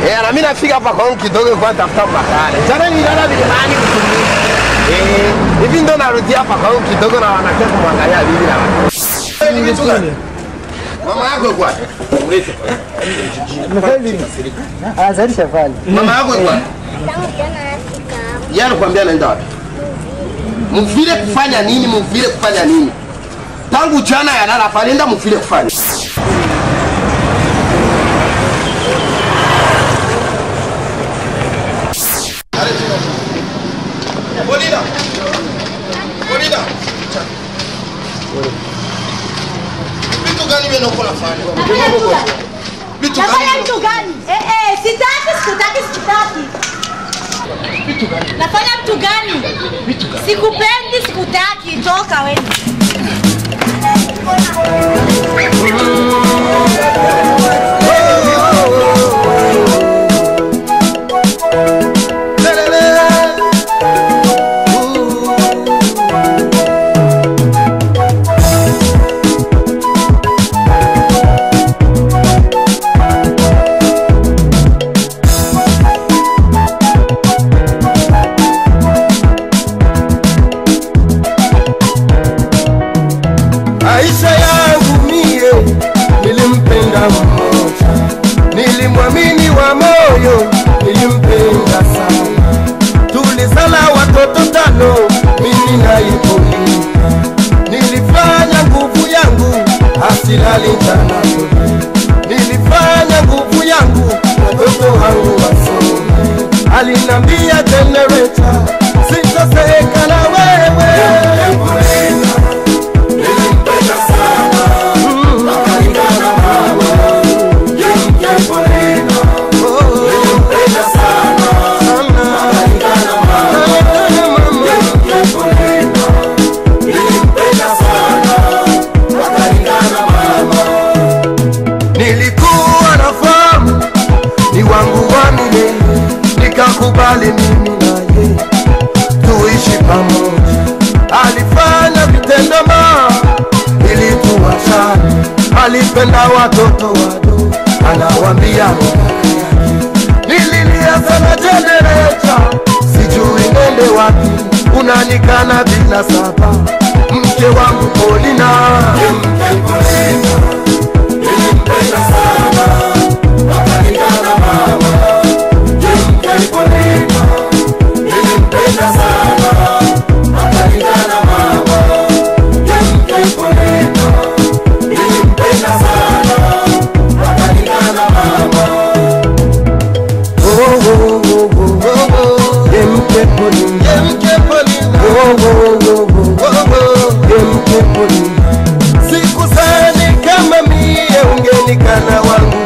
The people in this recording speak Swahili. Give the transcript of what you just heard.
Eh, na mimi nafika hapa kwangu kidogo kwa tafuta bakale. Jana niliona vilimani kutumia. Eh, hivi ndo narudi hapa kwangu kidogo na wanakia kumwangalia bibi na watu. Mama yako yuko wapi? Ulete. Anazalisha pale. Mama yako yuko wapi? Yeye anakuambia anaenda wapi? Mvile kufanya nini? Mvile kufanya nini? Tangu jana yalala pale, enda mvile kufanya. Bolida. Bolida. Vitu gani wewe unakuwa unafanya? Vitu Nafanya gani? mtu gani? Eh, eh, sitaki, sikutaki, sikutaki. Nafanya mtu gani? Sikupendi, sikutaki. Toka wewe. Maisha yangu mie nilimpenda mmoja, nilimwamini wa moyo, nilimpenda sana. Tulizala watoto tano, mimi naye Pauline. Nilifanya nguvu yangu asilali jana nilifanya nguvu yangu watoto wangu wasome. Alinambia generator, sitoseka na wewe nilikuwa nafahamu ni wangu wa milele, nikakubali mimi naye tuishi pamoja. Alifanya vitendo ma ili tuwachane, alipenda watoto wadogo, anawambia mikaka yake. Nililia sana jenereta, sijui nende wapi, unanikana bila sababu, mke wangu Polina, mke Polina sikusani kama mie ungenikana wangu